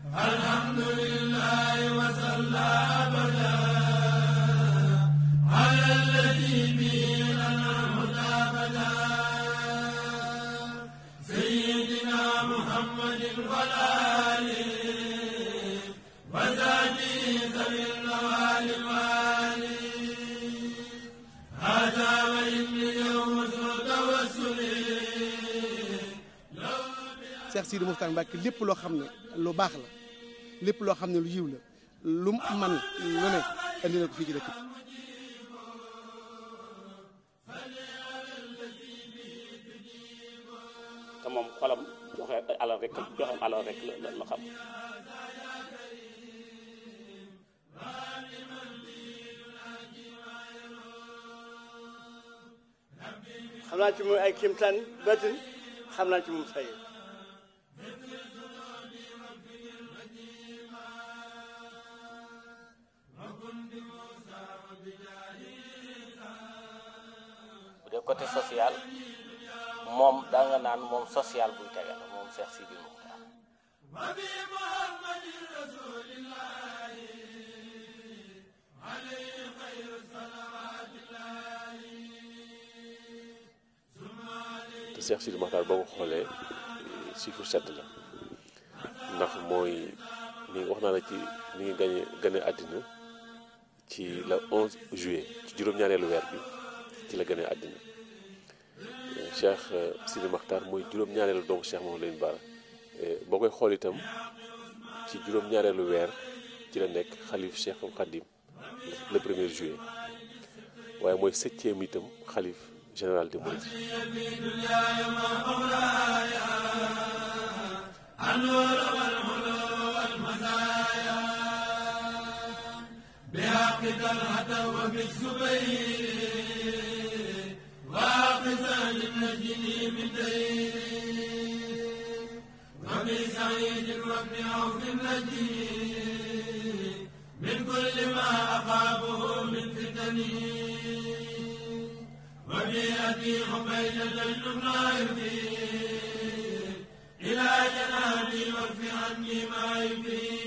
Cheikh Sidi Mokhtar Mbacke lépp loo xam ne lu baax la lépp loo xam ne lu yiw la lu man lu ne andi na ko fii ci dëkk bi te moom xolam joxe alal rek joxe alal rek la la xam xam naa ci moom ay kéemtaan batin xam naa ci moom say bu dee côté social moom daa nga naan moom social buy tege la moom Cheikh Sidi Mokhtar te Cheikh Sidi Mokhtar boo ko xoolee chiffre sept la ndax mooy ni wax naa la ci ni ngi gañe gane àddina ci la 11 juillet ci juróom-ñaareelu weer bi ci la gane àddina Cheikh Sidi Mokhtar mooy juróom-ñaareelu doomu Cheikh Mouhamadou Lamine Bara boo koy xool itam ci juróom-ñaareelu weer ci la nekk xalif Cheikh Khadim le premier juillet waaye mooy septième itam xalif général des Mourides إلى جنابي واكف عني ما يبين